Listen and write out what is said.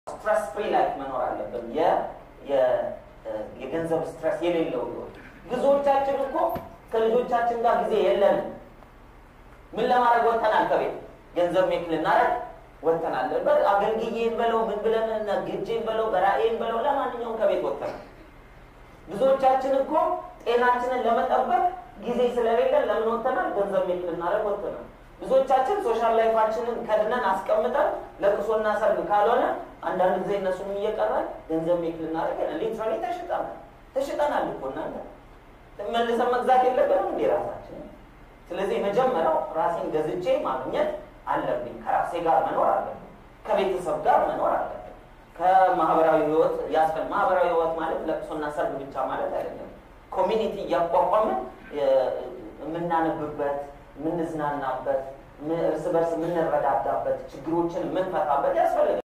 ስትረስ ፍሪ ላይፍ መኖር አለብን። የገንዘብ ስትረስ የሌለው ህይወት። ብዙዎቻችን እኮ ከልጆቻችን ጋር ጊዜ የለንም። ምን ለማድረግ ወጥተናል? ከቤት ገንዘብ ሜክ ልናደርግ ወጥተናል። አገልግዬን በለው ምን ብለን ግጄን በለው በራእይን በለው ለማንኛውም ከቤት ወጥተናል። ብዙዎቻችን እኮ ጤናችንን ለመጠበቅ ጊዜ ስለሌለን ለምን ወጥተናል? ገንዘብ ሜክ ልናደርግ ወጥተናል። ብዙዎቻችን ሶሻል ላይፋችንን ከድነን አስቀምጠን ለቅሶና ሰርግ ካልሆነ አንዳንድ ጊዜ እነሱም እየቀረን ገንዘብ ሜክ ልናደርግ ሊትራሊ ተሽጠናል። ተሽጠናል እኮ እናንተ መልሰን መግዛት የለብንም እንዴ ራሳችን? ስለዚህ የመጀመሪያው ራሴን ገዝቼ ማግኘት አለብኝ። ከራሴ ጋር መኖር አለብኝ። ከቤተሰብ ጋር መኖር አለብኝ። ከማህበራዊ ህይወት ያስፈል ማህበራዊ ህይወት ማለት ለቅሶና ሰርግ ብቻ ማለት አይደለም። ኮሚኒቲ እያቋቋምን የምናነብበት፣ የምንዝናናበት፣ እርስ በርስ የምንረዳዳበት፣ ችግሮችን የምንፈታበት ያስፈልጋል።